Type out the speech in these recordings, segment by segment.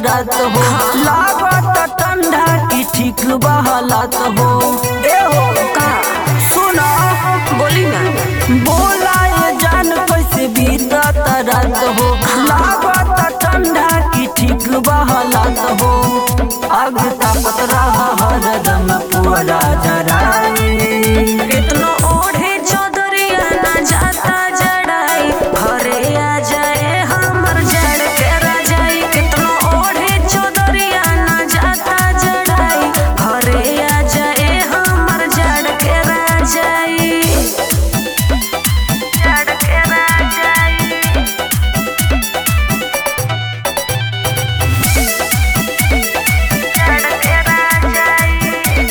रात हो लागत ठंडा की ठीक बहलत हो ए हो का सुना बोली ना बोला ये जान कैसे बीतत रात हो लागत ठंडा की ठीक बहलत हो आग तापत रहा हरदम पूरा जराई कितनो ओढ़े चौधरिया ना जाता जड़ाई घरे आ जाए हमर जड़ के राजाई कितनो ओढ़े चौधरिया ना जाता जड़ाई घरे आ जाए हमर जड़ के राजाई जड़ के राजाई जड़ के राजाई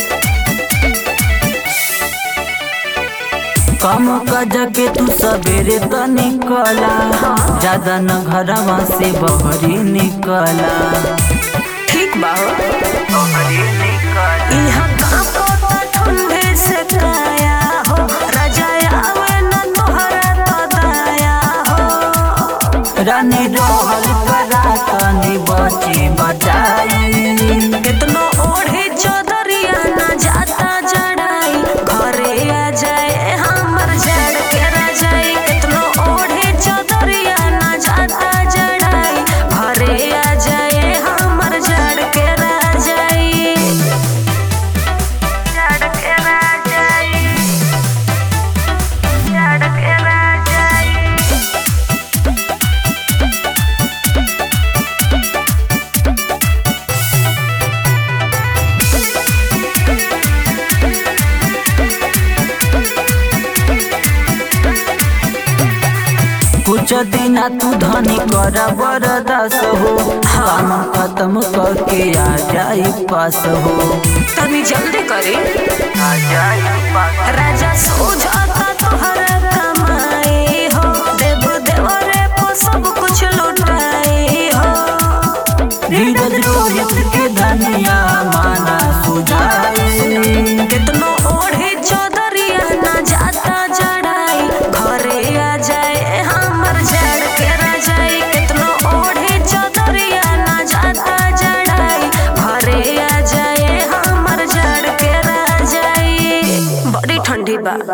कम कज के तू सवेरे त निकला ज्यादा न घरवा से बहरी निकला ठीक बा हो इहाँ कांपो त ठंडे से काया हो रजाया आवे न तोहरा तो दया हो रानी रहल करा तनी बची बचाई कितनो ओढ़े चौधरिया ना जाता जड़ाई घरे आ जाए हमर जड़ के रजाई कितनो ओढ़े चौधरिया ना जाता जड़ाई घरे आ जाए हमर जड़ के रजाई जड़ के रजाई जड़ के रजाई कुछ दिन तू धनी कर बरदास हो काम खत्म करके आ जाई पास हो तनी जल्दी करे आ जाई पास राजा सोझाता तोहर कमाए हो देव देवरे को सब कुछ लुटाए हो धीरज रोहित के धनिया माना सुझाए कितनो ओढ़े चौधरिया ना जाता जड़ाई घरे आ जाए हमर जड़ के रजाई कितनो ओढ़े चौधरिया ना जाता जड़ाई घरे आ जाए हमर जड़ के रजाई बड़ी ठंडी बा